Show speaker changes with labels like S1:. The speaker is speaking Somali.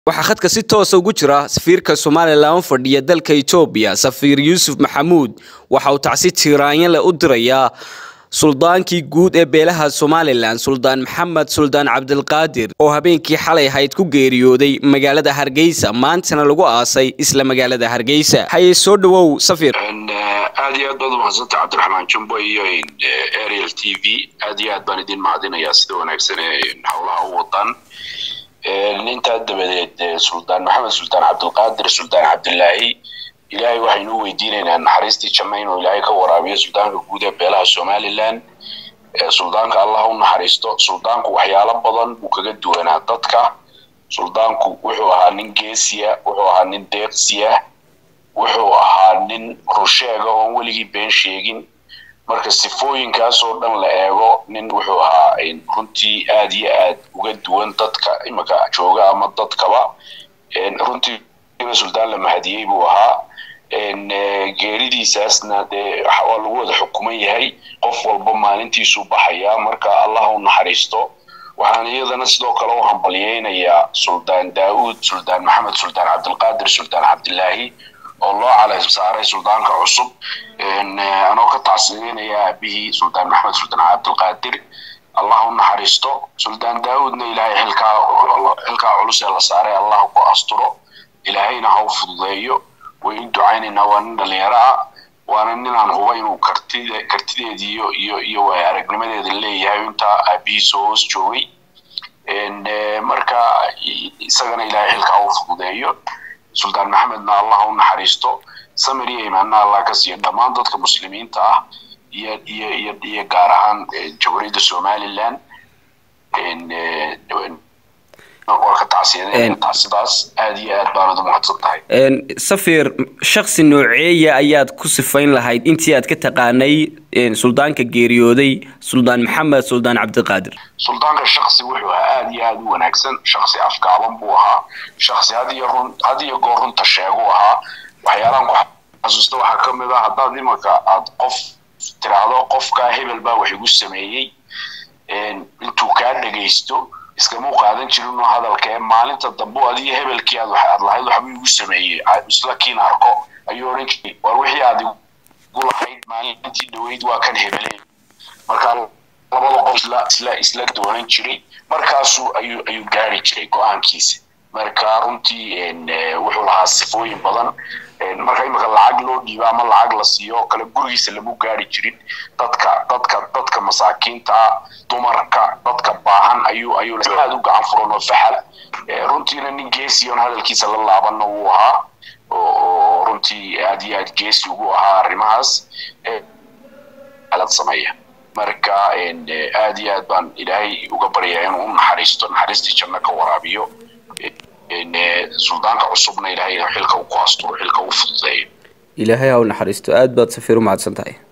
S1: waxaa khadka si toosa ugu jira safiirka somalilan u fadhiya dalka etoobiya safiir yuusuf maxamuud waxa uu tacsi tiiraanyale u dirayaa suldaankii guud ee beelaha somalilan suldaan maxamed suldaan cabdilqaadir oo habeenkii xalay ahayd ku geeriyooday magaalada hargeysa maantana lagu aasay isla magaalada hargeysa haye soo dhawow safir
S2: aad iyo aad baad umahadsantay cabdiraxmaan jumbo iyo ariel t v aad iyo aad baan idin mahadinayaa sida wanaagsan ee howlaha u wadaan intaa dabadeed suldaan maxamed suldaan cabdilqaadir suldaan cabdilaahi ilaahay waxaynu u weydiinaynaa naxariistii janna inuu ilaahay ka waraabiyo suldaanka guud ee beelaha somalilan suldaanka allah u naxariisto suldaanku waxyaalo badan buu kaga duwanaa dadka suldaanku wuxuu ahaa nin geesiya wuxuu ahaa nin deeqsiya wuxuu ahaa nin rusheega oon weligii been sheegin marka sifooyinkaas oo dhan la eego nin wuxuu ahaa runtii aad iyo aad uga duwan dadka imaka jooga ama dadkaba runtii suldaan la mahadiyey buu ahaa geeridiisaasna dee waa lagu wada xukuman yahay qof walba maalintiisuu baxayaa marka allah u naxariisto waxaan iyadana sidoo kale u hambalyeynayaa suldaan daauud suldaan maxamed suldaan cabdilqaadir suldaan cabdilaahi oo loo calay saaray suldaanka cusub anoo ka tacsiyeynaya aabihii suldaan maxamed suldaan cabdilqaadir allah u naxariisto suldaan daauudna ilaahay xilkaa xilkaa culus ee la saaray allah ku asturo ilaahayna ha u fududeeyo way u ducaynaynaa waa nin dhalinyaro ah waana ninaan huba inuu kartid kartideedii iyo iyo iyo waay aragnimadeeda leeyahay intaa aabihiisa hoos joogay marka isagana ilaahay xilkaa u fududeeyo suldaan maxamedna allah u naxariisto samir iyo imaanna allah ka siiyo dhammaan dadka muslimiinta ah iyo iyo iyo iyo gaar ahaan jamhuuriyadda somaliland waa ka tacsiyadeyntaa sidaas aad iyo aad baanad u mahadsan tahay
S1: safir shaksi nooceeya ayaad ku sifayn lahayd intii aad ka taqaanay suldaanka geeriyooday suldaan maxamed suldaan cabdiqaadir
S2: suldaanka shaksi wuxuu ahaa aad iyo aad u wanaagsan shaksi afgaaban buu ahaa shaksi had iyo run had iyo goor runta sheegu ahaa waxyaalahan ku xasuusta waxaa ka mid ah haddaad imanka aad qof tiraahdo qofkaa hebel baa wax igu sameeyey intuu kaa dhegaysto iskamau qaadan jirinoo hadalka ee maalinta dambe adiyo hebelkii aad aad lahayd waxba igu sameeyey isla kiin arko ayuu odhan jiray war wixii aad igu lahayd maalintii dhaweyd waa kan hebele markaa labada qof isla isla isla doonan jiray markaasuu ayuu ayuu gaari jiray go-aankiisa marka runtii wuxuu lahaa sifooyin badan marka imika lacag loo dhiibo ama lacag la siiyo oo kale gurigiisa lamu gaari jirin dadka dadka dadka masaakiinta dumarka dadka baahan ayuu ayuu aad u gacan furan oo faxal runtiina nin geesi oon hadalkiisa la laabanna wuu ahaa oo runtii aad iyo aad geesi ugu ahaa arrimahaas alad sameeya marka aad iyo aad baan ilaahay uga baryaa inuu u naxariisto naxariistii janno ka waraabiyo suldaanka cusubna ilaahay xilka u ku asturo xilka u fududeeyo
S1: ilaahay ha u naxariisto aad baad safiir u mahadsan tahay